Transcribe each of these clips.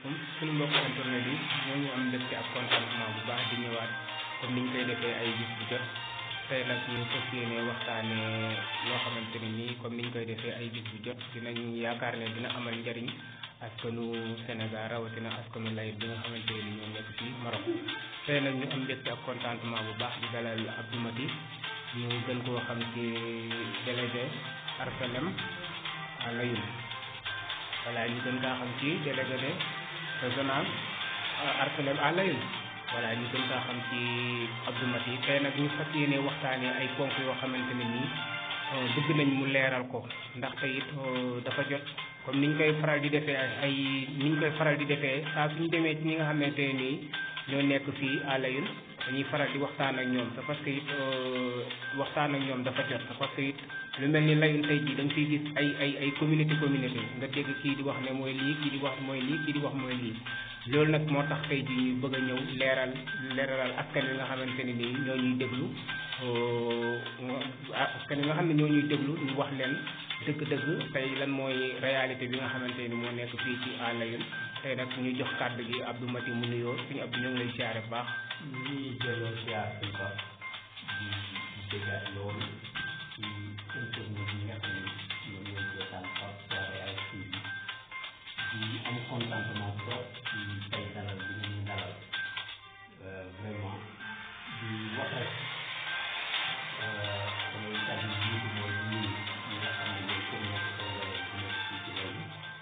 asalaamaaleykum suñu mbokk internet yi ñoo ngi am mbégte ak contentement bu baax di ñëwaat comme niñ koy defee ay bis bu jot tey nag ñu fas yéene waxtaane loo xamante ne nii comme niñ koy defee ay bis bu jot dinañ yaakaar ne dina amal njariñ askanu Sénégal rawatina askanu layit bi nga xamante ne ñoo nekk fii Maroc tey nag ñu am mbégte ak contentement bu baax di dalal Abdou Maty ñu gën koo xam ci délégué Arcelem à Layoum voilà ñu gën kaa xam ci délégué de régional Arcelem à Layoum voilà ñu gën kaa xam ci Abdou Maty tey nag ñu fas yéene waxtaanee ay ponk yoo xamante ne nii bëgg nañ mu leeral ko ndaxte it dafa jot comme niñ koy faral di defee ay niñ koy faral di defee saa suñu demee ci ñi nga xamante ne nii ñoo nekk fii à Layoum dañuy faral di waxtaan ak ñoom te parce que it waxtaan ak ñoom dafa jot parce que it lu mel ni Layoum tey jii da nga fiy gis ay ay ay communauté communauté nga dégg kii di wax ne mooy lii kii di wax mooy lii kii di wax mooy lii loolu nag moo tax tey jii ñu bëgg a ñëw leeral leeralal askan wi nga xamante ne nii ñoo ñuy déglu askan wi nga xam ne ñoo ñuy déglu ñu wax leen dëgg-dëgg tey lan mooy réalité bi nga xamante ni moo nekk fii ci à Layoum tey nag ñu jox kàddu gi Abdou Maty mu nuyoo suñu Abdou ñoo ngi lay siyaare bu baax. ñu ngi delloo siyaar bi ba di déggaat loolu ci internet yi nga xam ne ñoom ñooy seetaan Pape Soirée ay TV di am contentement trop ci tey dalal bi ñu dalal vraiment di wax rek samay kàddu yi jiitu mooy nuyu ñi nga xam ne ñooy communauté sénégalaise bi nekk fii ci Layoum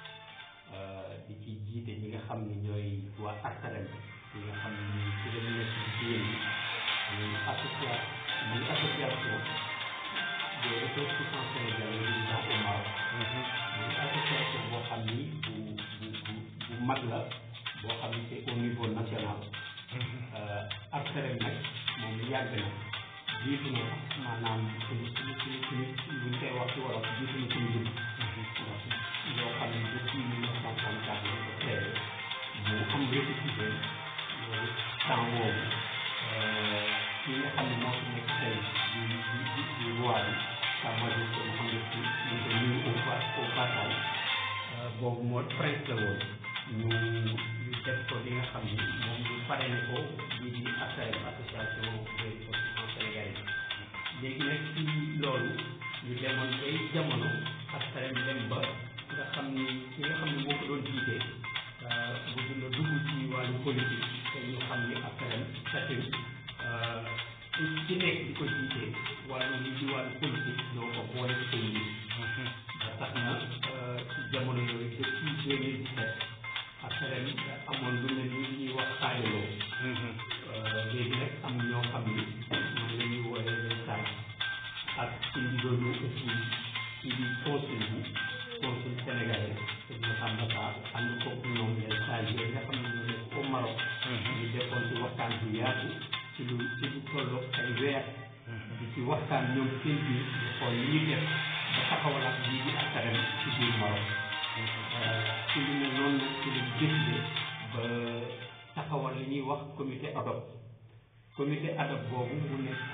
di ci jiite ñi nga xam ne ñooy waa Arcelem ñi nga xam ne ñuy ci gën a nekk ci jigéen ñi muy association muy association des ressortissants sénégalais résidant au Maroc muy association boo xam ni bu bu bu bu mag la boo xam ni c'est au niveau national Arcelem nag moom yàgg na jiitu na maanaam suñu suñu suñu suñu buñ koy wax ci wolof jiitu na suñu dugg yoo xam ne depuis mille neuf cent trente-quatre la ko créé mu am récépissé loolu temps boobu ki nga xam ne moo fi nekk tey di di di di roi bi sa majesté Mohamed Sy ñu ko nuyu au au passage boobu moo prince la woon ñu ñu def ko li nga xam ni moom ñu parrainé ko lii di Arcelem association des ressortissants sénégalais léegi nag ci loolu ñu demoon bay jamono Arcelem dem ba nga xam ni ki nga xam ne moo ko doon jiite bu dina dugg ci wàllu politique te ñu xam ni Arcelem statut ci nekk di ko jiite wàllu li ci wàllu politique ñoo ko boole ci seen biir ba tax na ci jamono yooyu depuis deux mille dix-sept Arcelem amoon lu mel ni ñuy wax xaajaloo léegi nag am ñoo xam ni ñoom la ñuy wooyee les sages ak ci ndigalu aussi ci di consul bi consul sénégalais te ñu xam na saa ànd ko ñoom les sages yooyu nga xam ne ñoo nekk au Maroc ñu defoon ci waxtaan bu yaatu ci lu ci lu tolloog ay weer di ci waxtaan ñoom seen biir di xool li ñuy def ba taxawalaat lii di Arcelem ci biir Maroc ci lu ne noonu nag ci lañ décidé ba taxawal li ñuy wax comité ad hoc comité ad hoc boobu mu nekk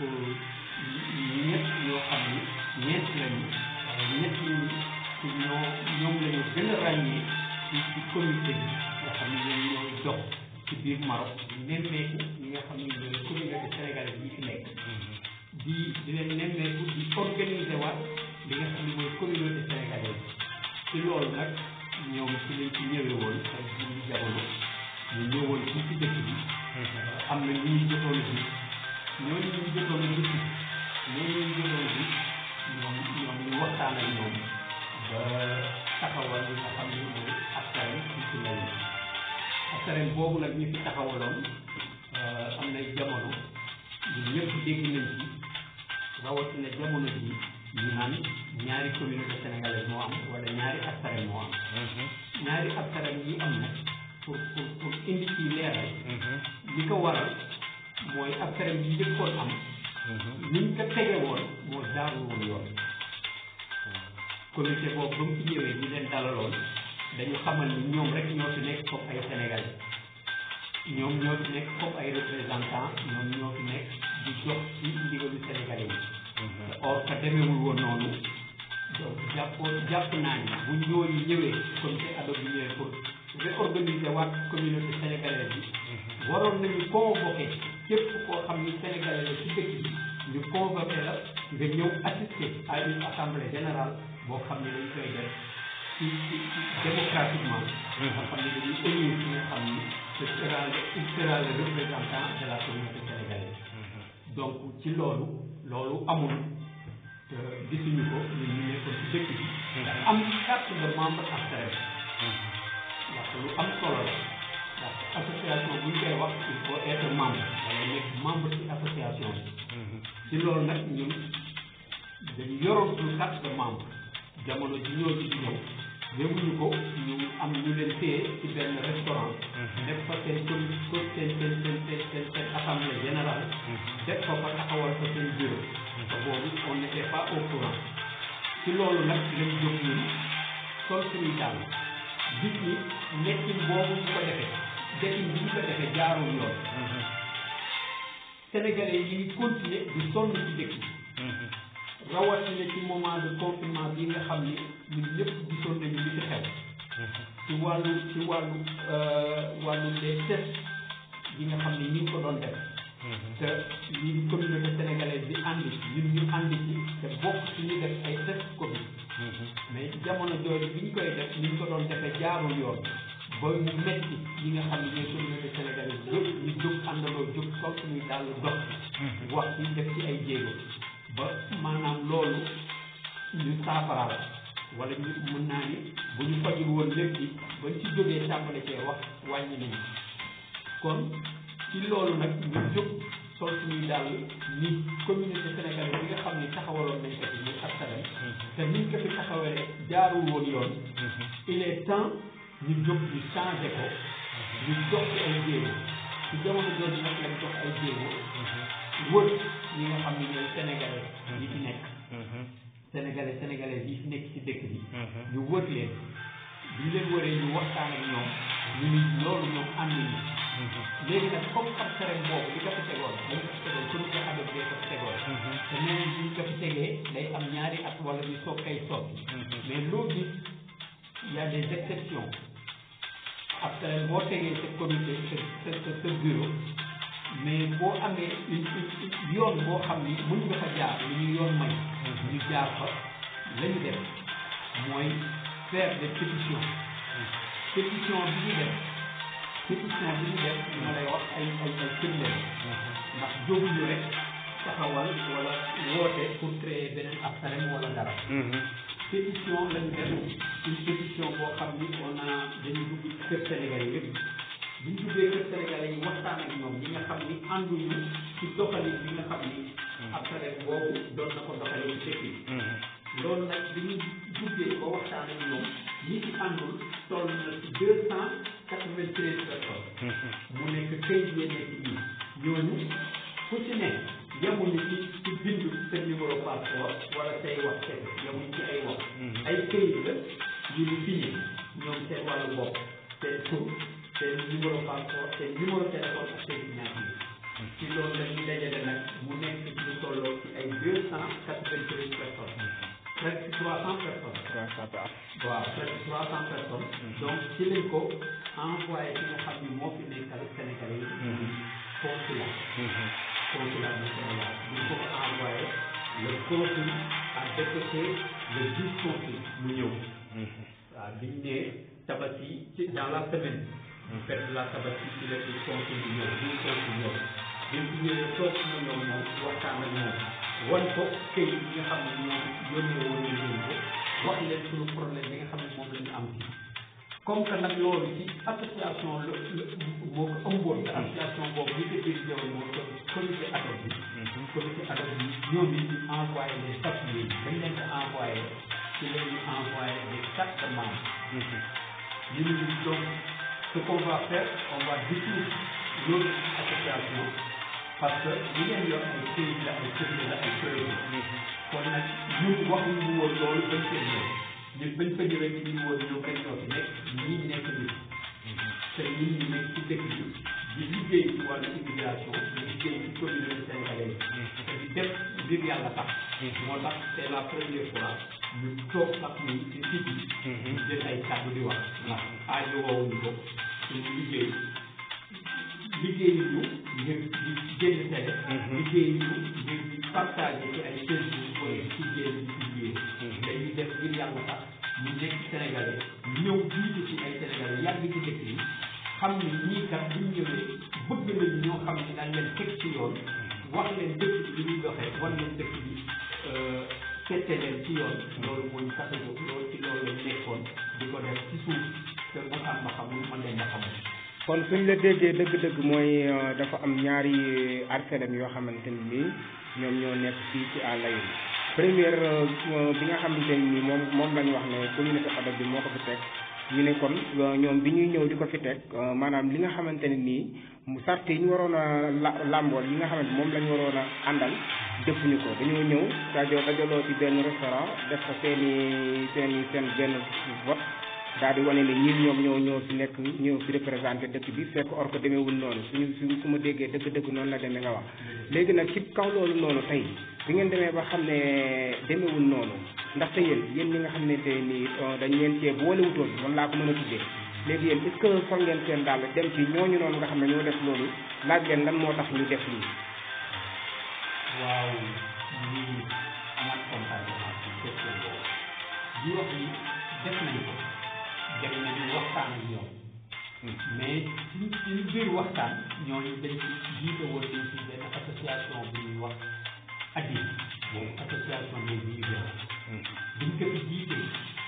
ñett ñoo xam ni ñeent lañu waaye ñett ñi ci ñoo ñoom la ñu gën a ràññee ci ci comité bi nga xam ne ñoom ñooy dox ci biir Maroc di nemmeeku ñi nga xam ne ñooy communauté sénégalaise yi fi nekk di di leen nemmeeku di organiser waat li nga xam ne mooy communauté sénégalaise ci loolu nag ñoom ci lañ ci ñëwee woon ak jiwu jamono ñu ñëwoon fii ci dëkk bi am na ñu ñu jotoon a gis ñooñu ñu jotoon a gis ñooñu ñu jotoon a gis ñoom ñoom ñu waxtaan ak ñoom ba taxawal li nga xam ne mooy Arcelem fii ci Layoum Arcelem boobu nag ñu fi taxawaloon am nay jamono ñun ñëpp dégg nañ ci rawatina jamono ji ñu naan ñaari communauté sénégalaise moo am wala ñaari Arcelem moo am ñaari Arcelem yi am nag pour pour pour indi ci leeral li ko waral mooy Arcelem yi njëkkoon am niñ ko tege woon moo jaarul woon yoon comité boobu ba mu ci ñëwee ñu leen dalaloon dañu xamal ni ñoom rek ñoo fi nekk comme ay sénégalais ñoom ñoo fi nekk comme ay représentants ñoom ñoo fi nekk di jox ci ndigalu sénégalais yi or que demeewul woon noonu donc jàppoo jàpp naa ni bu ñooñu ñëwee comité ad hoc bi ñëwee pour réorganiser waat communauté sénégalaise bi waroon nañu convoqué képp koo xam ni sénégalais la ci dëkk bi ñu convoqué la nga ñëw assister à une assemblée générale boo xam ne dañ koy def ci ci ci démocratiquement nga xam ne dañuy élire ki nga xam ni ce sera le il sera le représentant de la communauté sénégalaise donc ci loolu loolu amul te gisuñu ko ñun ñu nekkoon ci dëkk bi nga am carte de membre APSTERES ndax lu am solo la ndax association bu ñu koy wax il faut être membre wala nekk membre ci association bi ci loolu nag ñun dañu yoroon suñu carte de membre jamono ji ñoo ci di ñëw yëguñu ko ñu am ñu leen téye ci benn restaurant def fa seen com seen seen seen seen seen seen assemblée générale def fa fa taxawal fa seen bureau te boobu on n'était pas au courant ci loolu nag lañ jóg ñun sol suñuy dàll gis ni nekkin boobu ñu ko defee defin bi ñu ko defee jaarul yoon sénégalais yi ngi continuer di sonn ci dëkk bi rawatina ci moment de confinement bi nga xam ni ñun ñëpp gisoon nañu li ci xew ci wàllu ci wàllu wàllu les tests yi nga xam ni ñu ngi ko doon def te ñi communauté sénégalaise bi ànd ci ñun ñu ànd ci te bokk ci ñu def ay test Covid mais jamono jooju bi ñu koy def ni ñu ko doon defee jaarul yoon ba mu metti ñi nga xam ne ñooy communauté sénégalaise yëpp ñu jóg àndandoo jóg sol suñuy dàll dox ci wax ci def ci ay jéego ba maanaam loolu ñu saafaraal wala ñu mën naa ni bu ñu fajul woon lépp yi bañ ci jógee tàmbale cee wax wàññi nañu kon ci loolu nag ñu jóg sol suñuy dàll ni communauté sénégalaise bi nga xam ni taxawaloon nañ ko fi muy APSTERES te niñ ko fi taxawalee jaarul woon yoon il est temps ñu jóg ñu changé ko ñu jox ci ay jéego ci jamono jooju nag lañ jox ay jéego wër ñi nga xam ne ñooy sénégalais yi fi nekk sénégalais sénégalais yi fi nekk ci dëkk bi ñu wër leen bi ñu leen wëree ñu waxtaan ak ñoom ñu ni loolu ñoom ànd ñu léegi nag comme APSTERES boobu li ko fi tegoon dañ ko fi tegoon comité ad hoc bee ko fi tegoon te nee nañ ñu ko fi tegee day am ñaari at wala ñu soog kay soppi mais loo gis il y a des exceptions APSTERES boo tegee sa comité sa sa sa bureau mais boo amee une une yoon boo xam ni mën nga fa jaar li ñu yoon may ñu jaar fa la ñu def mooy faire des pétitions pétition bi ñu def pétition bi ñu def li ma lay wax ay ay ay firndeel ndax jóguñu rek taxawal wala woote pour créer beneen APSTERES wala dara pétition la ñu def une pétition boo xam ni on a dañu dugg kër Sénégal yi yëpp bi ñu duggee kër Sénégalais yi waxtaan ak ñoom ñi nga xam ni ànduñu ci doxalin bi nga xam ni APSTERES boobu doon na ko doxalee ci dëkk yi loolu nag bi ñu duggee ba waxtaan ak ñoom ñi ci àndul toll na ci deux cent quatre-vingt-treize personnes mu nekk këyit yee nekk nii ñooñu fu ci ne yemuñu ci ci bindu sa numéro passeport wala say wax kese yemuñu ci ay wax ay këyit la yu ñu signé ñoom seen wàllu bopp seen tur seen numéro passeport seen numéro téléphone ak seen signature ci loolu la ñu dajale nag mu nekk lu tolloo ci ay deux cent quatre-vingt-treize personnes presque trois cent personnes waaw presque trois cent personnes donc ci lañ ko envoyé ki nga xam ni moo fi nekkal Sénégalais yi consulat consulat du Sénégal bu ñu ko ko envoyé le consul a dépêché le vice consul mu ñëw waaw biñ ne tabaski ci dans la semaine bu fekk la tabaski ci la ci consul bi ñëw vice consul ñëw bi mu ñëwee toog na ñoom moom waxtaan ak moom wan ko këyit yi nga xam ne ñoom yónnee woon nañ leen ko wax leen suñu problème bi nga xam ne moom la ñu am ci comme que nag loolu ci association la moo ko ëmboon te association boobu li ko dirigé woon moo ko comité ad hoc bi comité ad hoc bi ñoom it ñu envoyé les papiers dañ leen ko envoyé ci la ñu envoyé des cartes de membres ñu ne ñu donc ce qu'on va faire on va dissoudre l'autre association parce que li ngeen yor ay këyit la ay firnde la ay preuve kon nag ñun waxuñu woon loolu bañ koy ñëw ñun bañ fa ñëwee ñu ngi woon ñëw rek ñoo fi nekk ñii nekk nit te ñun ñu nekk ci dëkk bi di liggéey ci wàllu immigration di liggéey ci communauté sénégalaise te di def ngir yàlla tax moo tax c'est la première fois ñu toog sax ni ci site yi ñu jël ay kàddu di wax ndax aajo woowuñu ko suñu liggéey liggéey ñu ngir di génn télé liggéey ñu ngir di partager ci ay Facebook wala ci génn di publier dañuy def ngir yàlla tax ñu nekk Sénégalais ñëw jiitu ci ay Sénégalais yàgg ci dëkk yi xam ne ñii kat buñ ñëwee bëgg nañu ñoo xam ne dañ leen teg ci yoon wax leen dëkk bi li ñuy doxee wan leen dëkk bi tette leen ci yoon loolu mooy tax a jóg loolu ci loolu lañ nekkoon di ko def ci suuf te ma xam ma xamul man leen ma xamul kon suñ la déggee dëgg-dëgg mooy dafa am ñaari arselem yoo xamante ni nii ñoom ñoo nekk fii ci àll yi première bi nga xamante ni nii moom moom lañ wax ne communauté adab bi moo ko fi teg ñu ne kon ñoom bi ñuy ñëw di ko fi teg maanaam li nga xamante ne nii mu sart yi ñu waroon a la làmbool yi nga xamante moom la ñu waroon a àndal defuñu ko dañoo ñëw dajo dajaloo ci benn restaurant def ko seen i seen i seen benn vote daal di wane ne ñii ñoom ñoo ñoo fi nekk ñoo fi représenté dëkk bi fekk or ko demeewul noonu suñu suñu su ma déggee dëgg-dëgg noonu la demee nga wax léegi nag ci kaw loolu noonu tey bi ngeen demee ba xam ne demeewul noonu ndaxte yéen yéen ñi nga xam ne tey nii dañ leen cee boolewutoon noonu laa ko mën a tuddee léegi yéen est-ce que sol ngeen seen daal dem ci ñooñu noonu nga xam ne ñoo def loolu laaj leen lan moo tax ñu def lii. waaw ñu ngi amaat contentement ci question boobu di wax ni def nañ ko dem nañu waxtaan ak ñoom mais ci ci biir waxtaan ñooñu dañ ci jiite woon nañ ci benn association bu ñuy wax ADI boobu association des migrants biñ ko fi jiitee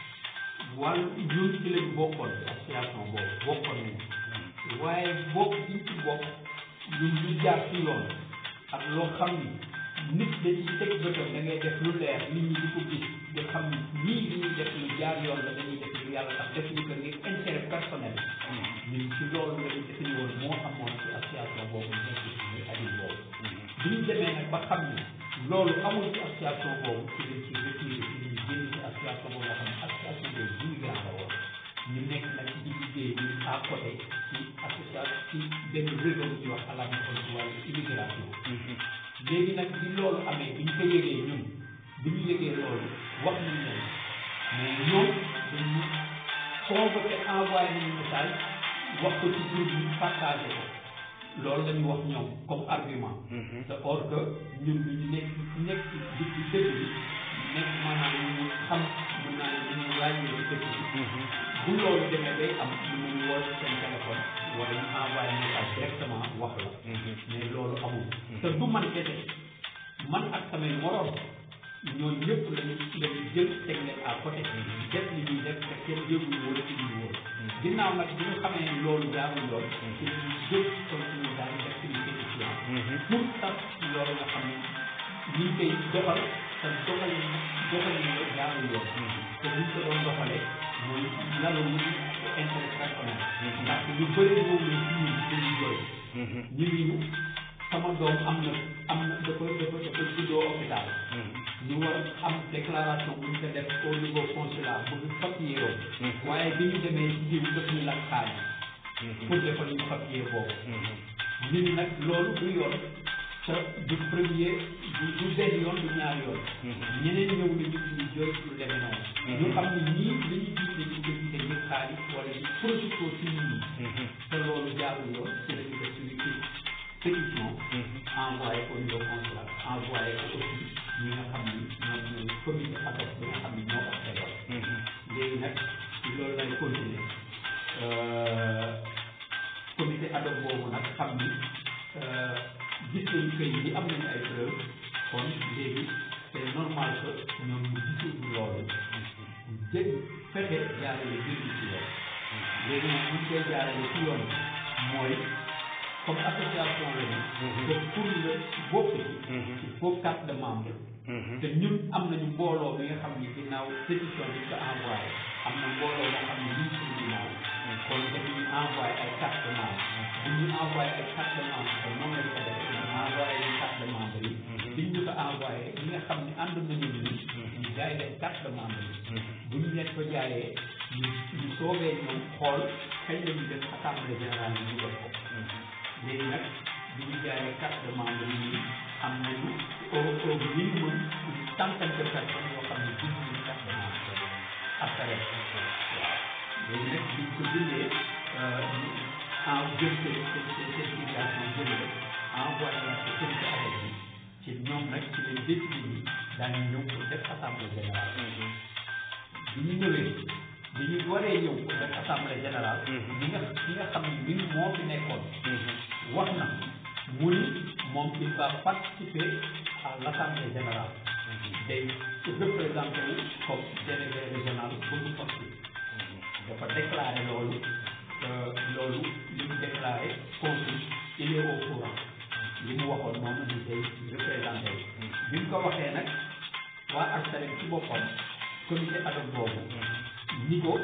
wàllu ñun ci lañ bokkoon ci association boobu bokkoon nañ waaye bokk biñ ci bokk ñun ñu jaar ci yoon ak loo xam ni nit dañuy teg bëtam da ngay def lu leer nit ñi di ko gis di xam ni ñii li ñuy def lu jaar yoon la dañuy def lu yàlla tax def ñu ko ngir intérêt personnel ñun ci loolu la ñu defe woon moo amoon ci association boobu nekk ci muy adil boobu bi ñu demee nag ba xam ni loolu amul ci association boobu ci lañ ci retiré ci lañu génn ci association boobu nga xam ne association des immigrants la woon ñu nekk nag di liggéey ñu à côté ci association ci benn réseau bu ñuy wax à la ci wàllu immigration léegi nag bi loolu amee bi ñu ko yëgee ñun bi ñu yëgee loolu wax nañ leen mais ñoom dañu convoqué envoyé nañu message wax ko ci groupe bi partagé ko loolu la ñu wax ñoom comme argument te or que ñun ñu ñu nekk nekk di ci dëkk bi nekk maanaam ñu xam mën naa ne ñu ràññee ci dëkk bi bu loolu demee day am ñu mun woo ci seen téléphone wala ñu envoyé message directement wax la mais loolu amul te du man kese man ak samay morom ñooñu ñëpp lañu lañu jël teg leen à côté def li ñuy def te kenn yëgul woon ci ñu woon ginnaaw nag bi ñu xamee ne loolu jaarul yoon ci lañu jël comme suñu daal di def suñu pétition pour tax loolu nga xam ne ñu ngi koy doxal te doxal doxal ñu ko jaarul yoon te buñ ko doon doxalee mooy lalu mu intérêt personnel ndax lu bëri moom la ci ñun dañuy jooy ñu ngi ñu sama doom am na am na dafa dafa dafa juddoo hôpital ñu war am déclaration bu ñu ko def au niveau consulat bëgg papier yoon waaye bi ñu demee ci jiw daf ñu laaj xaalis pour defal ñu papier boobu ñu ni nag loolu du yoon te du premier du du benn yoon du ñaar yoon ñeneen ñëw nañu ñu jooy lu demee noonu ñu xam ne ñii li ñu gis ne ñu ko gisee ngir xaalis wala ñu profité ci nit ñi te loolu jaarul yoon ci la ñu def suñu pétition envoyé au niveau consulat envoyé ko aussi ñi nga xam ni ñoom ñooy comité ad hoc bi nga xam ni ñoo ko xeebal léegi nag loolu lay continuer comité ad hoc boobu nag xam ni gis nañu këy yi am nañu ay preuve kon léegi c'est normal que ñoom ñu gisul loolu jël fexe jaarale jël ci yoon léegi nag buñ koy jaarale ci yoon mooy comme association la ni te pour nga bokk ci il faut carte de membre te ñun am nañu mbooloo bi nga xam ni ginnaaw pétition bi ko envoyé am na mbooloo moo xam ne ñu ngi suñu ginnaaw kon dañuy envoyé ay carte de membre bu ñu envoyé ay carte de membre te moom lañ ko def ñu envoyé ñu carte de membre yi biñ ñu ko envoyé ñi nga xam ne ànd nañu ni ñu jaay leen carte de membre yi bu ñu leen ko jaayee ñu ñu soobee ñoom xool kañ la ñu def assemblée générale bi ñu def ko léegi nag bi ñu jaayee carte de membre yi am nañu au au minimum une centaine de personnes yoo xam ne bind nañu carte de membre APSAREL waaw léegi nag biñ ko bindee en jël seen seen seen certification jëlee envoyé waat ko comité avec bi ci ñoom nag ci leen décidé ni daañu ñëw pour def assemblée générale bi ñu ñëwee bi ñu waree ñëw pour def assemblée générale ñi nga ñi nga xam ne mi moo fi nekkoon wax na mu ni moom il va participer à l' assemblée générale day représenté wu comme délégué régional bu mu fokki dafa déclaré loolu loolu li mu déclaré consul il est au courant li mu waxoon noonu ni day représenté wu bi mu ko waxee nag waa APSAREL ci boppam comité ad hoc boobu ni ko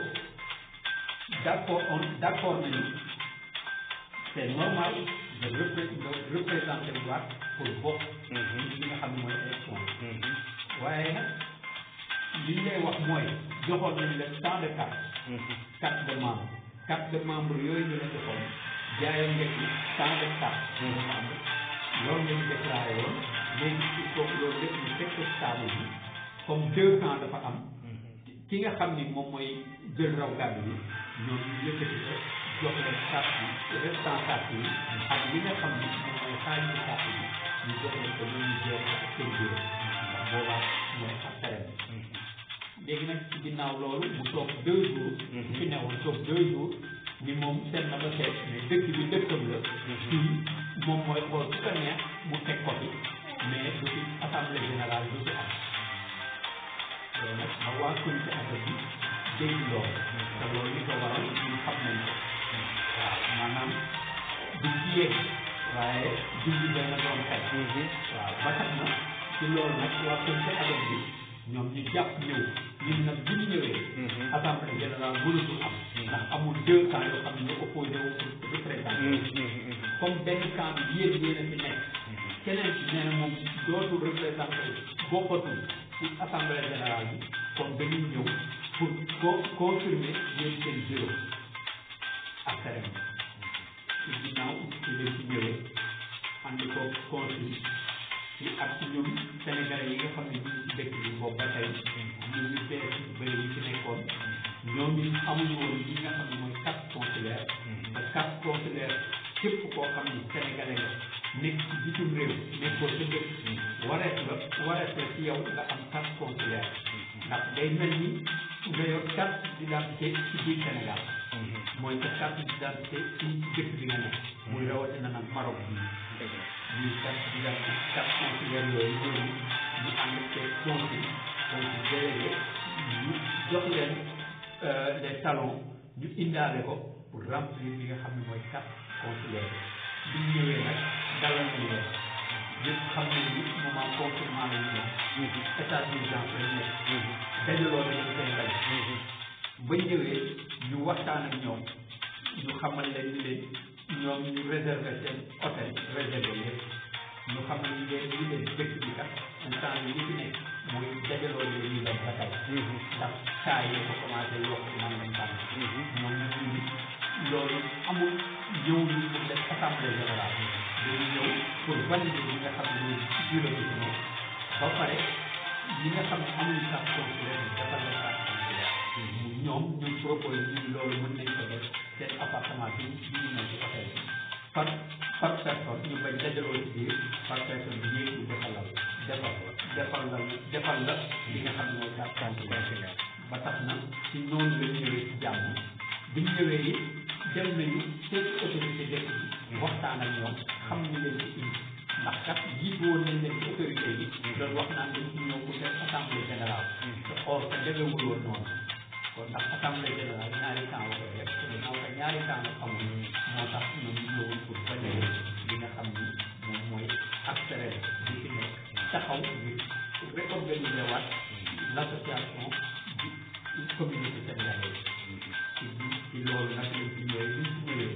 d' accord on d' accord nañu c' est normal de repré de représenté wu waat pour bokk li nga xam ne mooy élection waaye nag li ñu lay wax mooy joxoon nañ la tant de carte carte de membre carte de membre yooyu ñu la joxoon jaayoon nga ci tant de carte de membre loolu lañu déclaré woon léegi il faut que loolu lépp ñu fekk stable bi comme deux ans dafa am ki nga xam ni moom mooy jël raw gàddu bi ñoom ñu yëkkati ko jox leen carte bi restant carte yi ak li nga xam ni moom mooy xaalisu carte bi ñu jox leen ko ñoom ñu jeex ak seen bureau ndax boobaa mooy APSAREL léegi nag ci ginnaaw loolu mu toog deux jours su fi newoon toog deux jours ni moom seet na ba seet mais dëkk bi dëkkam la fii moom mooy xool su ko neex mu teg ko fi mais du fi assemblée générale du fi am loolu nag ba waa comité affaire bi dégg loolu te loolu li ko waral ñun xam nañ ko waaw maanaam du ci yegg waaye junj dana doon xel waaw ba tax na ci loolu nag waa comité affaire bi ñoom ñu jàpp ñëw ñun nag bu ñu ñëwee assemblée générale mënatul am ndax amul deux camps yoo xam ne ñu opposé wu pour représenté comme benn camp bi yéen yéen a fi nekk keneen ci nee na moom dootul représenté bokkatul ci assemblée générale bi kon dañuy ñëw pour co confirmer yéen seen bureau ak terrain ci ginnaaw ci leen ci ñëwee andi ko consul ci ak ci ñun sénégalais yi nga xam ne ñu ngi ci dëkk bi boobu ba tey ñu ñu bees ñu bëri ñu ci nekkoon ñoom ñu amuñu woon li nga xam ne mooy carte consulaire te carte consulaire képp koo xam ni sénégalais nga nekk ci bitim réew nekkoo sa dëkk wareet la wareet la ci yow nga am carte consulaire ndax day mel ni nga yor carte d'identité ci biir Sénégal mooy sa carte d'identité ci dëkk bi nga nekk muy rawatina nag Maroc bi ñuy carte d'identité carte consulaire yooyu ñooñu ñu ànd ak consul consul délégué ñu jox leen les talons ñu indaale ko pour remplir li nga xam ne mooy carte consulaire bi ñu ñëwee nag dalal nañu leen ñëpp xam nañ ni moment confinement la ñu nekk état d'urgence la ñu nekk dajaloo nañu seen rajo ba ñëwee ñu waxtaan ak ñoom ñu xamal leen ni leen ñoom ñu réserver seen hôtel réservé lépp ñu xamal ni leen ni leen dëkk bi kat instant yi li fi nekk mooy dajaloo leen ñu dem ba tey ndax saa yi ko commencé yokk man lañ tànn ñoom ñu ni loolu amul ñëw ñu pour def assemblée générale dañu ñëw pour valider li nga xam ne mooy bureau bi moom ba pare ñi nga xam ne amuñu carte consulaire bi defal leen carte consulaire ñoom ñu proposé ñu loolu mën nañ ko def seen appartement bi bi ñu nekk ci hôtel bi par par personne ñu bañ dajaloo ci biir par personne bi yéeg ñu defal la defal defal la defal la li nga xam ne mooy carte consulaire ba tax na ci noonu la ñëwee ci jàmm bi ñu ñëwee yi dem nañu seen autorité dëkk bi waxtaan ak ñoom xam ni leen ci indi ndax kat jiitu woon nañ leen ci autorité yi doon wax naan dañ ci ñëw pour def assemblée générale te or que demewul woon noonu kon ndax assemblée générale ñaari temps la koy def ginnaaw que ñaari temps la amul moo tax ñoom ñu ñëwoon pour valider li nga xam ni moom mooy APSAREL bi fi nekk taxaw ngir réorganiser waat l' association du communauté sénégalaise ci ci loolu nag lañ ci ñëwee liñ ci ñëwee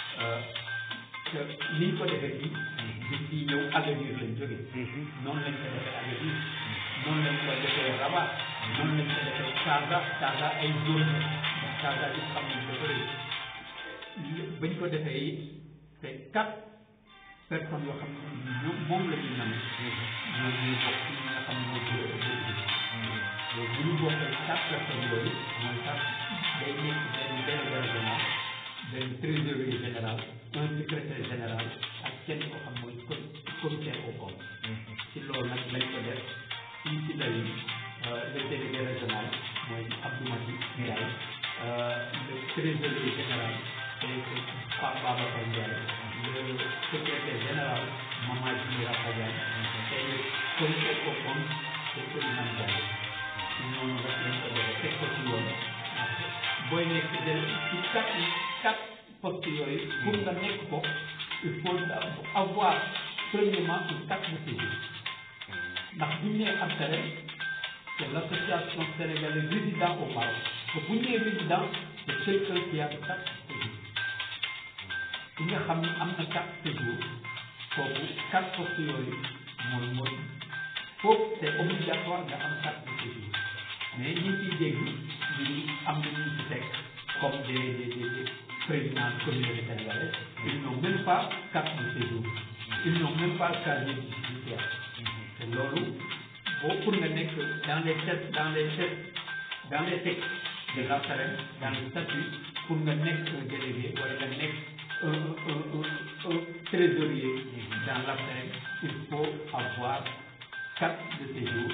te niñ ko defee fii biñ ciy ñëw avenir lañ jógee noonu lañ ko defee avenir noonu lañ ko defee Rabat noonu lañ ko defee Casa Casa ay zone la ndax Casa yi xam nañ dafa rëy bañ ko defee it c'est quatre personnes yoo xam ne ñoom moom la ñu naan ñoom ñuy bokk ci ñi nga xam ne mooy bureau exécutif donc bu ñu bokkee quatre personnes yooyu mooy sax day nekk benn délégué régional benn trésorier général un secrétaire général ak kenn koo xam mooy commissaire au compte ci loolu nag lañ ko def fii ci lay le délégué régional mooy Abdou Mati Ndiaye le trésorier général c'est Pape Babacar Ndiaye le secrétaire général Mama Djimira Badiane et le commissaire au compte c'est Elimane Ndiaye ñooñu rek lañ ko defee teg ko ci yoon booy nekk de ci quatre quatre postes yooyu pour nga nekk ko il faut avoir premièrement une carte de séjour ndax bu ñu nee APSEREL c'est l'association sénégalaise résident au Maroc te bu ñu nee résident c'est quelqu'un qui a une carte de séjour ki nga xam ni am na carte de séjour kooku quatre postes yooyu mooy mooy foofu c'est obligatoire nga am carte de séjour mais ñi ciy dégg ñu am na ñu ci teg comme des des des présidents de communauté sénégalaise ils n'ont même pas carte de séjour ils n'ont même pas casier judiciaire te loolu boo pour nga nekk dans les textes dans les textes dans les textes de l'APSEREL dans le statut pour nga nekk un délégué wala nga nekk un un un un trésorier dans l'APSEREL il faut avoir carte de séjour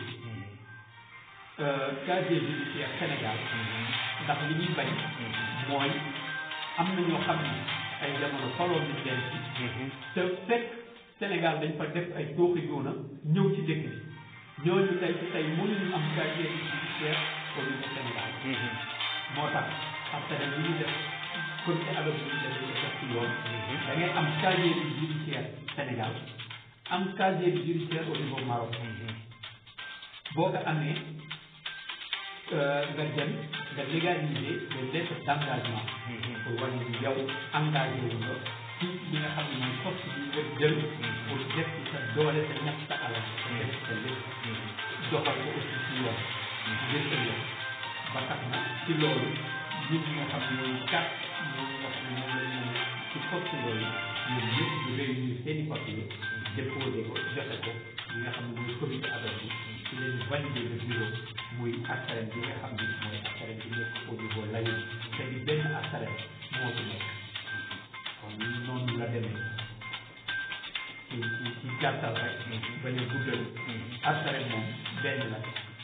casier judiciaire Sénégal ndax li ñuy bañ mooy am na ñoo xam ne ay jamono faloon nañ leen ci te fekk Sénégal dañ fa def ay tooxi doona ñëw ci dëkk bi ñooñu tey ci tey mënuñu am casier judiciaire au niveau Sénégal moo tax APSEREL li ñu def comité ad hoc bi ñu def dañu def ci yoon da ngay am casier judiciaire Sénégal am casier judiciaire au niveau Maroc boo ko amee nga dem nga légaliser les lettres d'engagement pour wane ni yow engagé wu nga ci li nga xam ne mooy poste bi nga jël pour def ci sa doole sa ñàkk sa alal def sa lépp doxal ko aussi ci yoon ngir ëllëg ba tax na ci loolu ñun ñi nga xam ne ñooy kat ñoom nga xam ne moom la ñu ci poste yooyu ñun ñëpp ñu réunir seen i papier déposé ko joxe ko li nga xam ne mooy comité ad hoc bi ci leen validé le bureau muy APSEREL bi nga xam ni mooy APSEREL bi nekk au niveau layu te di benn APSEREL moo ci nekk kon noonu la demee ci ci ci gàttal rek bañ a guddal APSEREL moom benn la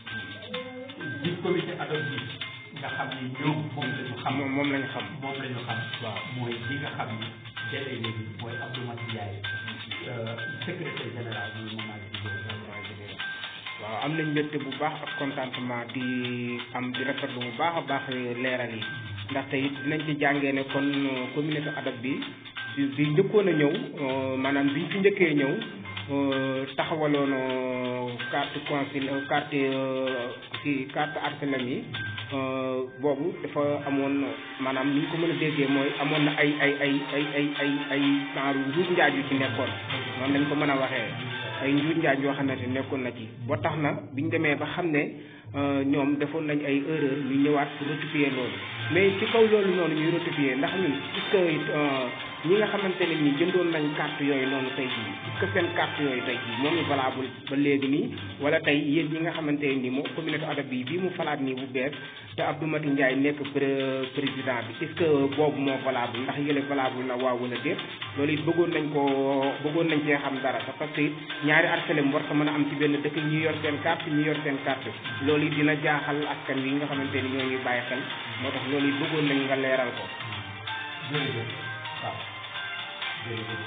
di comité ad hoc bi nga xam ni ñoom moom la ñu xam moom moom lañ xam moom la ñu xam waaw mooy li nga xam ni délégué bi mooy Abdou Mati Ndiaye secrétaire général bi Mama Djimira waaw am nañ mbégte bu baax ak contentement di am di rafetlu bu baax a baax leeral yi ndaxte it dinañ ci jàngee ne kon communauté ad hoc bi bi bi njëkkoon a ñëw maanaam biñ fi njëkkee ñëw taxawaloon carte consul carte ci carte APSEREL yi boobu dafa amoon maanaam ni ñu ko mën a déggee mooy amoon na ay ay ay ay ay ay ay genre njuuj njaaj yu ci nekkoon noonu lañ ko mën a waxee ay njuuj njaaj yoo xamante nekkoon na ci ba tax na biñ demee ba xam ne ñoom defoon nañ ay erreur ñu ñëwaat pour rectifier loolu mais ci kaw loolu noonu ñuy rectifier ndax ñun est-ce que ñi nga xamante ne ni jëndoon nañ carte yooyu noonu tey jii est-ce que seen carte yooyu tey jii moom la valable ba léegi nii wala tey yéen ñi nga xamante ne ni moo communauté ad hoc bi bii mu falaat nii bu bees te Abdou Mati Ndiaye nekk président bi est-ce que boobu moo valable ndax yële valable na waaw wala déet loolu it bëggoon nañ ko bëggoon nañ cee xam dara parce que it ñaari APSEREL war ko mën a am ci benn dëkk ñi yor seen carte ñi yor seen carte loolu it dina jaaxal askan wi nga xamante ni ñoo ngi bàyyi xel moo tax loolu it bëggoon nañ nga leeral ko jërëjëf waaw jërëjëf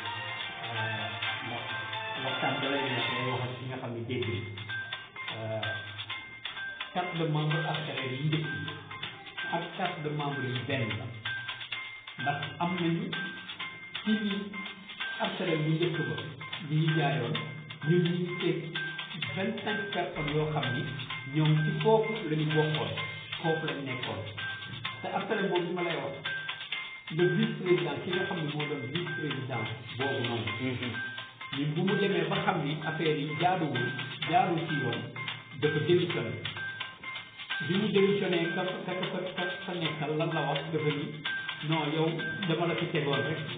ndax waxtaan ba lay nekk day wax ak ki nga xam ne dégg carte de membre APSEREL yi njëkk yi ak carte de membre yi benn la ndax am nañu ci ñi APSEREL bu njëkk ba ñi ñu jaayoon ñun ñu ngi teg vingt cinq personnes yoo xam ni ñoom ci foofu la ñu bokkoon foofu lañ nekkoon te APSEREL boobu li ma lay wax le vice président ki nga xam ne moo doon vice président boobu noonu ñun bu mu demee ba xam ni affaire yi jaaduwul jaarul ci yoon dafa démissionné bi mu démissionné ka ka ka ka ka nekkal lan la wax dafa ni non yow dama la fi tegoon rek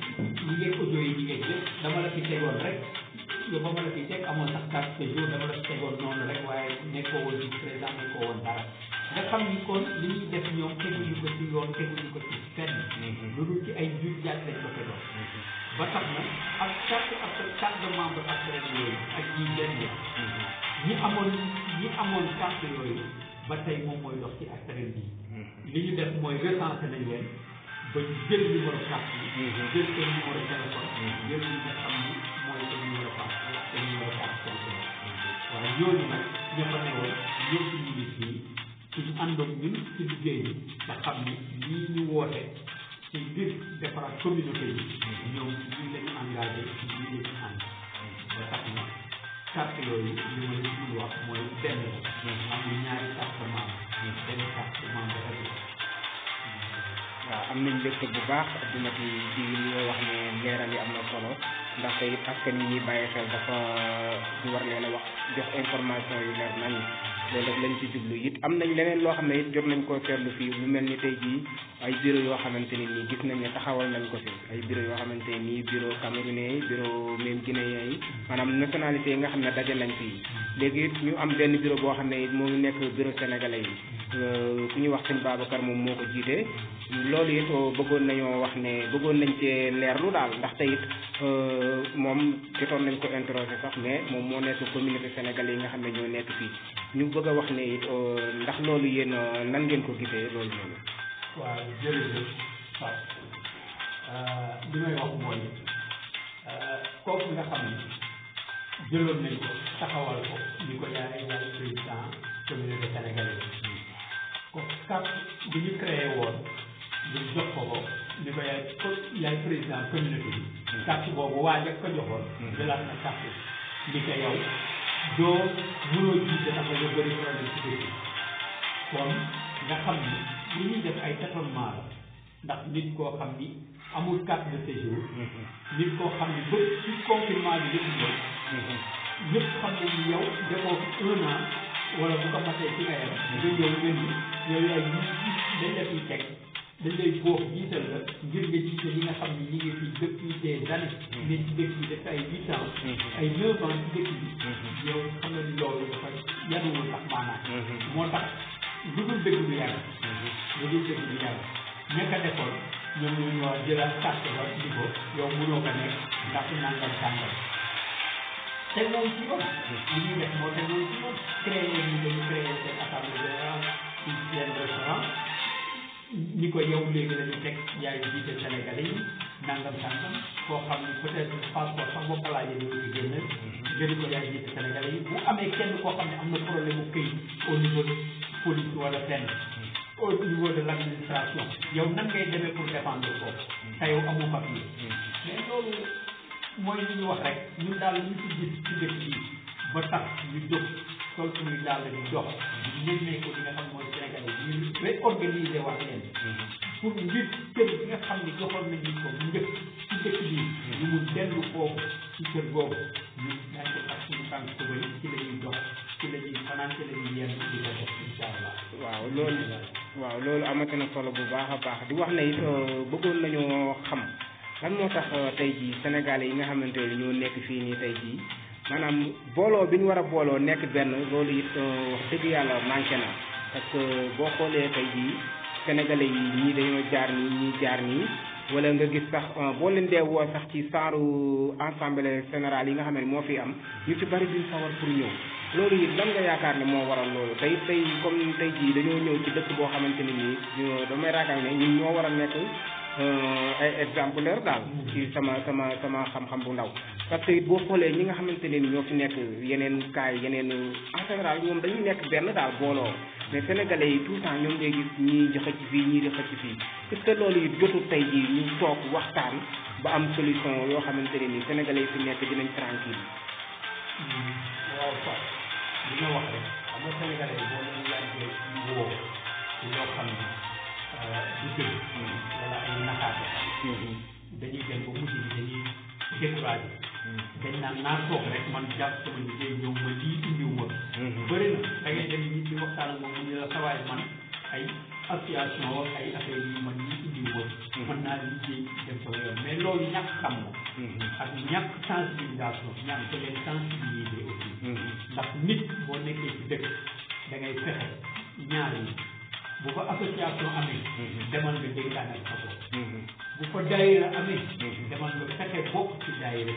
ñi ngeeg audio yi ñi ngeeg lépp dama la fi tegoon rek yow ba ma la fi teg amoon sax carte de jour dama la fi tegoon noonu rek waaye nekkoo woon ci président nekkoo woon dara nga xam ni kon li ñuy def ñoom teguñu ko ci yoon teguñu ko ci fenn lu dul ci ay jur jaaj lañ ko tegoon ba tax na ak carte ak carte de membre ak yooyu ak ñi benn ñi amoon ñi amoon carte yooyu ba tey moom mooy dox ci askan bi li ñu def mooy recensé nañ leen ba jël numéro carte yi jël seen numéro téléphone jël li nga xam ni mooy seen numéro passeport seen numéro carte téléphone waaye ñooñu nag ña fa newoon ñëpp ñu ngi fii suñu àndoon ñun ci liggéey bi nga xam ni lii ñu woote ci ngir defaraat communauté bi ñoom lii lañu engagé lii lañu ànd ba tax na carte yooyu li ma leen dul wax mooy benn la am na ñaari carte membre benn carte membre rek waaw am nañ mbégte bu baax dina ci ci li nga wax ne leeral yi am na solo ndaxte it askan yi ñuy bàyyi xel dafa ñu war leen a wax jox information yu leer nañ loolu rek lañ ci jublu it am nañ leneen loo xam ne it jot nañ koo seetlu fii lu mel ni tey jii ay bureau yoo xamante ne nii gis nañ ne taxawal nañ ko fi ay bureau yoo xamante ne nii bureau camerounais yi bureau même guinéen yi maanaam nationalité yi nga xam ne daje nañ fii léegi it ñu am benn bureau boo xam ne it moo ngi nekk bureau sénégalais yi ku ñuy wax sëñ Babacar moom moo ko jiite loolu it bëggoon nañoo wax ne bëggoon nañ cee leerlu daal ndaxte it moom jotoon nañ ko interroger sax mais moom moo nekk communauté sénégalais yi nga xam ne ñoo nekk fii ñu bëgg a wax ne it ndax loolu yéen nan ngeen ko gisee loolu noonu. waaw jërëjëf Pape li may wax mooy kooku nga xam ni jëloon nañ ko taxawal ko ni ko yaay yaay président communauté sénégalaise ko carte bi ñu créé woon ñu jox ko ko ni ko yaay ko yaay président communauté bi carte boobu waa ja ko joxoon jëlaat na carte ni ko yow doo mënoo jiite ndax nga bëri problème ci dëkk kon nga xam ni li ñuy def ay tâtonnement la ndax nit koo xam ni amul carte de séjour nit koo xam ni ba ci confinement bi yëpp ñëw ñëpp xam nañ ni yow defoo fi un an wala bu ko matee ci nga yem nga ñëw nga ni yow yaay ñi dañ la fiy teg dañ lay boox jiital la ngir nga jiite ñi nga xam ni ñi ngi fi depuis des années ne ci dëkk bi def ay huit ans ay neuf ans ci dëkk bi yow xam nga ni loolu dafa yanuwul sax maanaam moo tax lu dul dëgg du yàgg lu dul dëgg du yàgg ña ko defoon ñoom ñu ñoo jëlaat carte ba di ko yow mënoo ko nekk ndax nangam sàngam te moom ci yoon li ñuy def moo te moom ci yoon créé ñu dañu créé seen assemblée générale ci seen restaurant ñi ko yow léegi lañu teg yaay jiite Sénégalais yi nangam sàngam koo xam ni peut-être passeport sax boo ko laajee doo ci génne nga di ko yaay jiite Sénégalais yi bu amee kenn koo xam ne am na problème mu këyit au niveau de police wala fenn au niveau de l'administration yow nan ngay demee pour défendre foofu te yow amoo papier mais loolu mooy li ñu wax rek ñun daal ñu ci gis ci dëkk bi ba tax ñu jóg sol suñuy daal di dox ñu ne ko li nga xam mooy Sénégalais yi ñu réorganiser wax leen pour ngir kër bi nga xam ne joxoon nañu ko njëkk ci dëkk bi ñu mun dellu foofu ci kër boobu ñu daañ ko ak suñu tànk ko bëri ci la ñuy dox ci la ñuy fanaan ci la ñuy yenn di ko def incha allah waaw loolu waaw loolu amati na solo bu baax a baax di wax ne it bëggoon nañoo xam lan moo tax tey jii sénégalais yi nga xamante ne ñoo nekk fii nii tey jii maanaam booloo bi ñu war a booloo nekk benn loolu it wax dëgg yàlla manqué na parce que boo xoolee tey jii sénégalais yi ñii dañoo jaar nii ñii jaar nii wala nga gis sax boo leen dee woo sax ci saaru assemblée générale yi nga xam ne moo fi am ñu ci bari duñ sawar pour ñëw loolu it lan nga yaakaar ne moo waral loolu tey tey comme tey jii dañoo ñëw ci dëkk boo xamante ne nii damay raakaar ne ñun ñoo war a nekk ay exemplaire daal ci sama sama sama xam-xam bu ndaw parce que it boo xoolee ñi nga xamante ne ni ñoo fi nekk yeneen kaay yeneen en général ñoom dañuy nekk benn daal booloo mais sénégalais yi tout le temps ñoom ngay gis ñii di xëcc fii ñii di xëcc fii est ce que loolu it jotul tey jii ñu toog waxtaan ba am solution yoo xamante ne ni sénégalais yi fi nekk dinañ tranquille waaw Fatou li nga wax rek xam nga sénégalais yi boo leen laajee ci woo ci loo xam ne du dëgg wala ay naxaate dañuy dem ba mujj bi dañuy découragé dañ naan naa toog rek man jàpp sama liggéey ñëw ma lii indiw ma bëri na da ngay dem nit di waxtaan ak moom mu ne la sawaay man ay association ak ay affaire yi man lii indiw ma suba mën naa liggéey dem sama yoon mais loolu ñàkk xam la ak ñàkk sensibilisation ñaan ko leen sensibiliser aussi ndax nit boo nekkee ci dëkk da ngay fexe ñaar yi bu ko association amee demal nga dénkaan ak sa bopp bu ko daayira amee demal nga fexe bokk ci daayira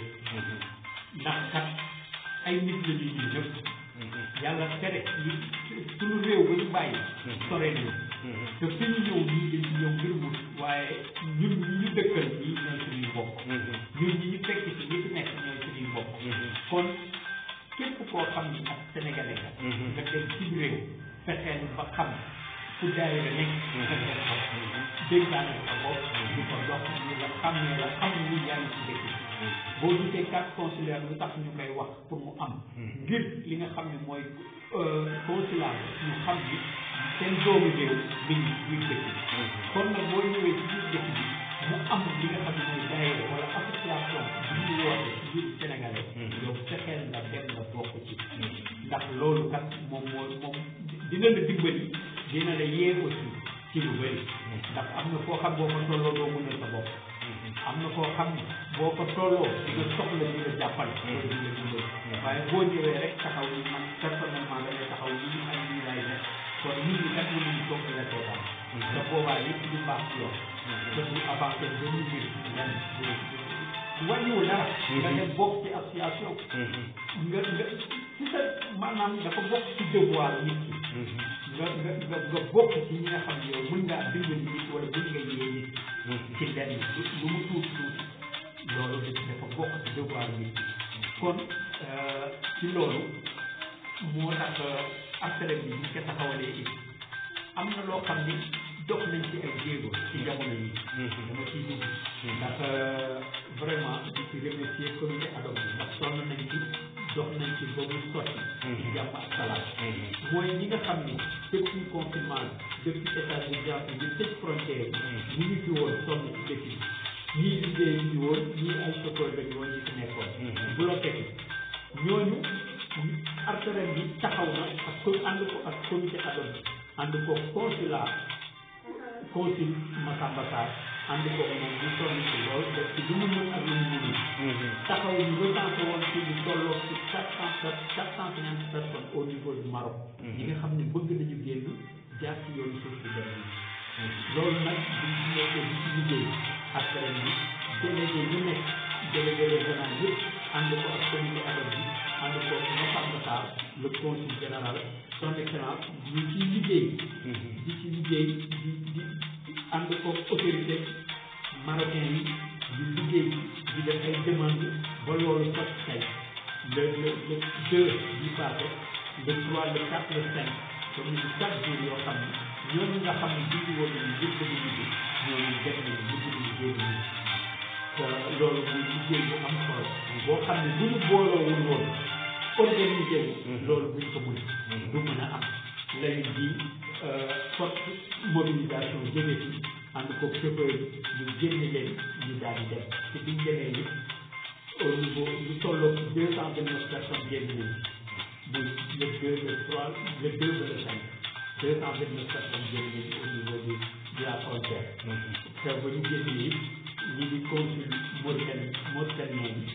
ndax kat ay nit la ñuy ñëw ñëpp yàlla tere ñu suñu réew ba ñu bàyyi sore nañu te fi ñu ñëw ñii dañu ñëw ngir wut waaye ñun ñi ñu dëkkal ñii ñooy suñuy bokk ñun ñi ñu fekk ci ñi fi nekk ñooy suñuy bokk kon képp koo xam ni ak sénégalais la nga dem ci réew fexeel ba xam fu daayira nekk nga dem ko dénkaane sa bopp di ko dox ñu la xam ne la xam ni yaa ngi ci dëkk boo gisee carte consulaire lu tax ñu koy wax pour mu am ngir li nga xam ne mooy consulat ñu xam ni seen doomu réew mi ngi biir dëkk bi kon nag boo ñëwee ci biir dëkk bi mu am li nga xam ne mooy daayira wala association bi ñu woote ci biir sénégalais yow fexeel nga dem nga bokk ci ndax loolu kat moom moo moom dina la dimbali dina la yee aussi ci lu bëri ndax am na foo xam boo ko tolloo doo mënal sa bopp am na koo xam ne boo ko tolloo di nga soxla di la jàppale loolu di la dimbali waaye boo ñëwee rek taxaw ni man personnellement da ngay taxaw lii ak lii laay def kon nit ñi kat mënuñu toog di la seetaan te boobaa yëpp du baax ci yow te du avancé benn mbir lenn wàññiwul dara nga dem bokk ci association nga nga ci sa maanaam dafa bokk ci devoir nit ki nga nga nga nga bokk ci ñi nga xam ne yow mën ngaa dimbali nit wala mën nga yee nit ci lenn lu mu tuuti tuuti loolu dafa bokk ci devoir nit ki kon ci loolu moo tax affaire bi ñu ko taxawalee it am na loo xam ni dox nañ ci ay jéego ci jamono yi dama ciy dugg ndax vraiment di ci remercier comité ad hoc bi ndax sonn nañ ci dox nañ ci ba mu sotti ci jàmm ak salaam mooy ñi nga xam ni depuis confinement depuis état d'urgence bi tëj frontière yi ñu ngi fi woon sonn ci dëkk bi ñii liggéey ñu woon ñii ay chauffeur lañu woon ñi fi nekkoon bloqué bi ñooñu arteren bi taxaw na ak ko ànd ko ak comité ad hoc bi ànd ko consulat consul Massamba Sarr ànd ko moom ñu sonn ci lool def ci lu mu mën ak lu mu mënul taxaw ñu recensé woon ci lu tolloo ci quatre cent quatre cent cinquante personnes au niveau du Maroc ñi nga xam ne bëgg nañu génn jaar ci yoonu suuf si dem loolu nag buñ ci nekkee di ci liggéey ak ren bi délégué ñu nekk délégué régional yëpp ànd ko ak comité ad hoc bi ànd ko Massamba Sarr le consul général son excellence ñu ciy liggéey di ci liggéey di di ànd ko autorité marocain yi di liggéey di def ay demande ba loolu sot tey le le le deux bi passé le trois le quatre le cinq comme ni quatre jours yoo xam ne ñooñu nga xam ne jiitu woon nañu yëpp dañu liggéey ñooñu def nañu mujj nañu génn ñu loolu muy liggéey bu am solo boo xam ne bu ñu booloowul woon organisé wu loolu buñ ko mën du mën a am lay di forte mobilisation jóge fi ànd ko chauffeur yi ñu génne leen ñu daal di dem te biñ demee it au niveau lu tolloo deux cent vingt neuf personnes génn nañ muy le deux le trois le deux ba le cinq deux cent vingt neuf personnes génn nañ au niveau de de la frontière te ba ñu génnee it ñi di consul Mauritanie Mauritanien bi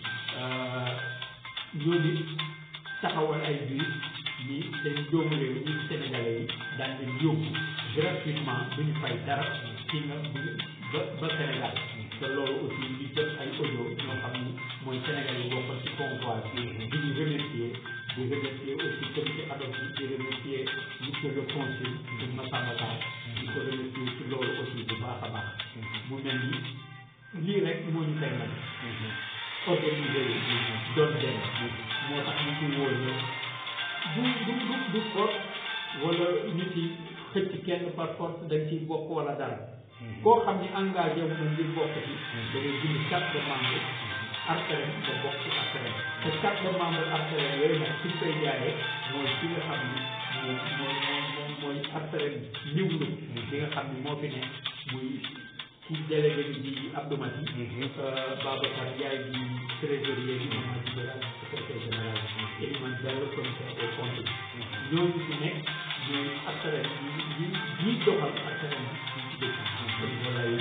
ñooñu taxawal ay biir ñi seen doomu réew ñi sénégalais yi daan leen yóbbu gratuitement du ñu fay dara ci nga ba ba Sénégal te loolu aussi ñu jot ay audio ñoo xam ni mooy Sénégal yi bokkoon ci convoi bi di ñu remercier di remercier aussi comité ad hoc bi di remercier monsieur le consul de Massamba Sarr di ko remercier ci loolu aussi bu baax a baax mu mel ni lii rek moo ñu koy may organiser yi doon dem moo tax ñu ci wóor ñëw du du du du force wala nit yi xëcc kenn par force dañ ciy bokk wala dara koo xam ni engagé wu na ngir bokk ci da ngay bind carte de membre arteren nga bokk ci arteren te carte de membre arteren yooyu nag suñ koy jaayee mooy fi nga xam ni moom mooy moom mooy arteren niwlu bi nga xam ni moo fi ne muy ci délégué bi di Abdou Mati Babacar Ndiaye di trésorier bi Mamadou Diallo secrétaire général Elimane Diallo commissaire des comptes ñooñu fi nekk ñooy arteren yi yi ñiy doxal arteren bi ci dëkk bi kon voilà yi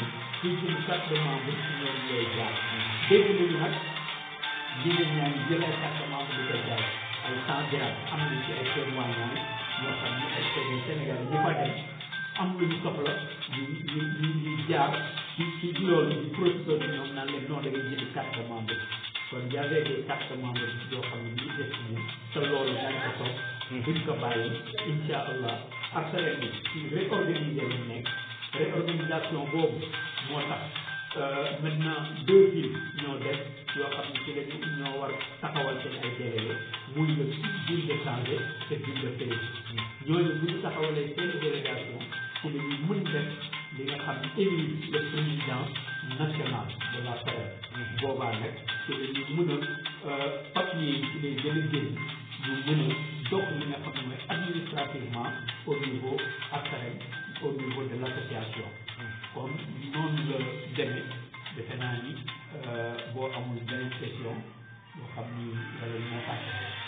kuy jënd carte de membre ñoom lay jaay dégg nañu nag jigéen ñaa ngi jël ay carte de membre di ko jaay ay cent dirham am nañ ci ay témoignages yoo xam ni ay télé Sénégal ñu fa dem am lu ñu soxla ñu ñu ñu ñu jaar ci ci loolu di professeur bi ñoom naan leen non da ngay jënd carte de membre kon y avait des cartes de membre yoo xam ne ñu def ni te loolu dañ ko toog buñ ko bàyyi insha allah arsalem bi ci réorganiser lañ nekk réorganisation boobu moo tax maintenant deux villes ñoo def yoo xam ne ci lañu ñoo war taxawal seen ay délégué muy le ville de Tanger te ville de Fès ñooñu bu ñu taxawalee seen délégation ci la ñuy mën def li nga xam ne élire le président national de la FADER boobaa nag ci la ñuy mën a papier yi ci lay gën a génn ñu mën a dox li nga xam ne mooy administrativement au niveau ARSALEM au niveau de l' association kon noonu la demee defe naa ni boo amul beneen question boo xam ni wala moo tàkk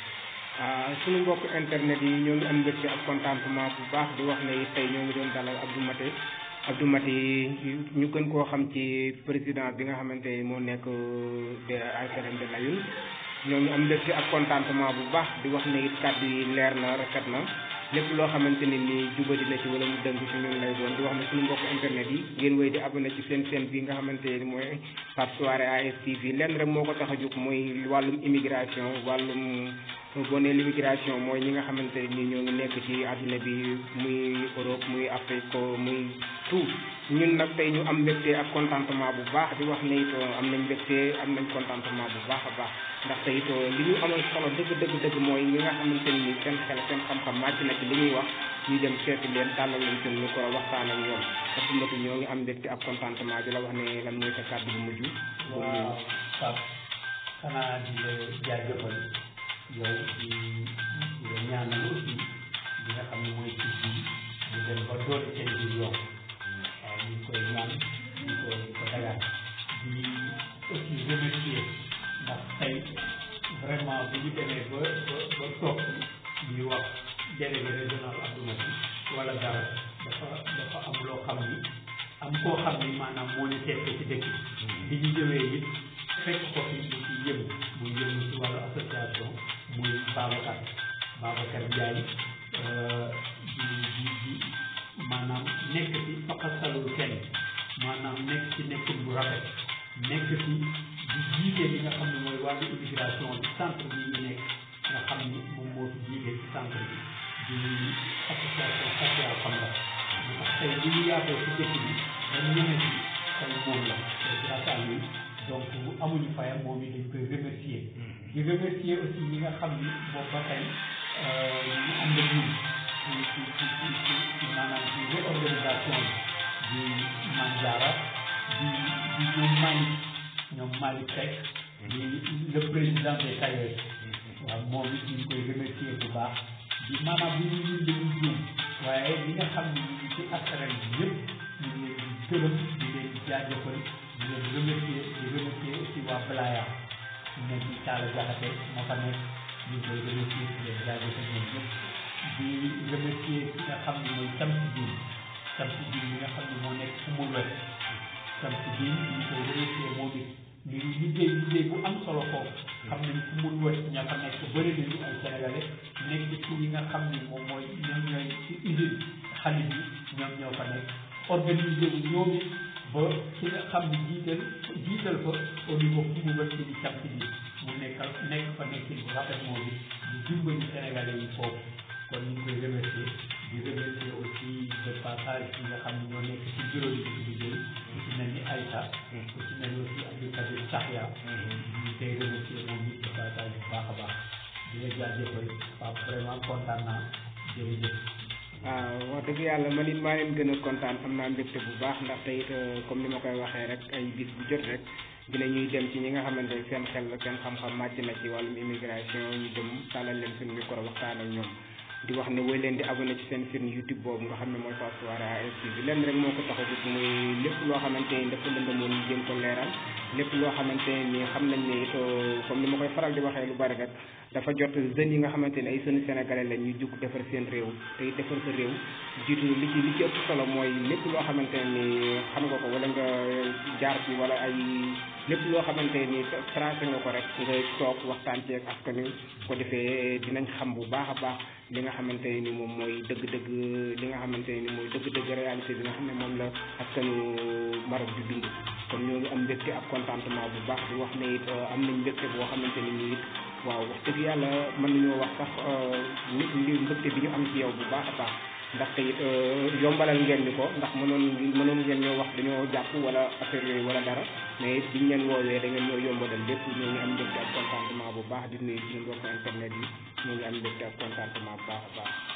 ah suñu mbokk internet yi ñoo ngi am mbégte ak contentement bu baax di wax ne tey ñoo ngi doon dalal Abdou Maté Abdou Maté ñu gën koo xam ci président bi nga xamante ni moo nekk de ASRM de Layun ñoo ngi am mbégte ak contentement bu baax di wax ne it kàddu yi leer na rafet na lépp loo xamante ni nii jubadi na ci wala mu dëng ci ñun lay doon di wax ne suñu mbokk internet yi ngeen wéy di abonné ci seen chaîne bi nga xamante ni mooy Pape Souaré ASTV lenn rek moo ko tax a jóg mooy wàllum immigration wàllum boo nee l'immigration mooy ñi nga xamante ni ñoo ngi nekk ci àdduna bi muy Europe muy Afrique muy tout ñun nag tey ñu am mbégte ak contentement bu baax di wax ne it am nañ mbégte am nañ contentement bu baax a baax ndax tey it li ñu amal solo dëgg dëgg dëgg mooy ñi nga xamante ni seen xel seen xam-xam màcc na ci li ñuy wax ñu dem seeti leen tàllal leen seen ñu ko waxtaan ak ñoom parce que ñoo ngi am mbégte ak contentement di la wax ne lan mooy sa kàddu bu mujj. waaw Pape xanaa di la jaajëfal yow di di la ñaanal aussi li nga xam ne mooy ci bi mu dem ba doole seen biir yokk waaw ñu ngi koy ñaan di ko ko dagaan di aussi remercier ndax tey vraiment bu ñu demee ba ba ba toog ñuy wax délégué régional Abdou Maty wala dara dafa dafa am loo xam ni am koo xam ni maanaam moo ñu teete ci dëkk bi ñu ñëwee it fekk ko fi mu ci yëngu muy yëngu ci wàllu association muy Babacar Babacar Ndiaye di di di maanaam nekk ci faqasalul kenn maanaam nekk ci nekkin bu rafet nekk ci di jiite li nga xam ne mooy wàllu immigration bi centre bi ñu nekk nga xam ni moom moo fi jiite ci centre bi di association sociale xam nga moo tax tey li ñu yaatoo ci dëkk bi dañ ñeme ci tey moom la c'est grâce à lui donc amuñu fayam moom it dañ koy remercier di remercier aussi ñi nga xam ni boobu ba tey ñu ànd ak ñun ci ci ci ci ci ci maanaam ci réorganisation bi di Manjara di di ñoom Malick ñoom Malick Seck di le président des tailleurs waaw moom it ñu ngi koy remercier bu baax di maanaam bi ñu ñun dañuy juum waaye li nga xam ne ñu ngi ci ASRM bi yëpp ñu ngi leen di gërëm di leen jaajëfal di leen remercier di remercier aussi waa Blaya ñu nekk ci Talla Diakhaté moo fa nekk ñu ngi koy remercier di leen jaajëfal ñoom ñëpp di remercier ki nga xam ne mooy Samsi Diin Samsi Diin mi nga xam ne moo nekk fu mu wet Samsi Diin ñu ngi koy remercier moom it ñu ngi liggéey liggéey bu am solo foofu xam nañ fu mu wet ña fa nekk bëri nañu ay sénégalais nekk ci yi nga xam ne moom mooy ñoom ñooy ci usine xalit yi ñoom ñoo fa nekk organiser wu ñoom it ba ci nga xam ne jiital jiital fa au niveau fu mu wet ci di Samsi Diin mu nekkal nekk fa nekkin bu rafet moom it di dimbali sénégalais yi foofu kon ñu ngi koy remercier di remercier aussi de passage yi nga xam ne ñoo nekk ci bureau yi di liggéey ku ci mel ni Aïssa ku ci mel ni aussi Abdou Kadir Sahya ñu koy remercier moom it de passage bu baax a baax di la jaajëfal Pape vraiment kontaan naa jërëjëf waaw wax dëgg yàlla man it maa leen gën a kontaan am naa mbégte bu baax ndax tey it comme ni ma koy waxee rek ay bis bu jot rek dina ñuy dem ci ñi nga xamante ne seen xel seen xam-xam màcc na ci wàllum immigration ñu dem tàllal leen suñu micro waxtaan ak ñoom di wax ne woy leen di abonné ci seen chaîne YouTube boobu nga xam ne mooy Pape Souaré ASTV lenn rek moo ko tax a jóg muy lépp loo xamante ni dafa lëndëmoon ñu jéem ko leeral lépp loo xamante ne nii xam nañ ne it comme ni ma koy faral di waxee lu bari rek dafa jot jeunes yi nga xamante ne ay jeunes sénégalais lañ ñu jug defar seen réew te it defar sa réew jiitu li ci li ci ëpp solo mooy lépp loo xamante ne nii xam nga ko wala nga jaar ci wala ay lépp loo xamante ni tracé nga ko rek nga toog waxtaan ci ak askan wi ko defee dinañ xam bu baax a baax li nga xamante ni moom mooy dëgg-dëgg li nga xamante ni mooy dëgg-dëgg réalité bi nga xam ne moom la askanu Maroc di dund kon ñoo ngi am mbégte ak contentement bu baax di wax ne it am nañ mbégte boo xamante ni nii it waaw wax dëgg yàlla mën nañoo wax sax nit ñi mbégte bi ñu am ci yow bu baax a baax ndaxte it yombalal ngeen ñu ko ndax mënoon mënoon ngeen ñoo wax dañoo jàpp wala affaire yooyu wala dara mais it biñ leen woowee da ngeen ñoo yombalal lépp ñoo ngi am mbégte ak contentement bu baax di nuyu suñu mbokk internet yi ñoo ngi am mbégte ak contentement bu baax a baax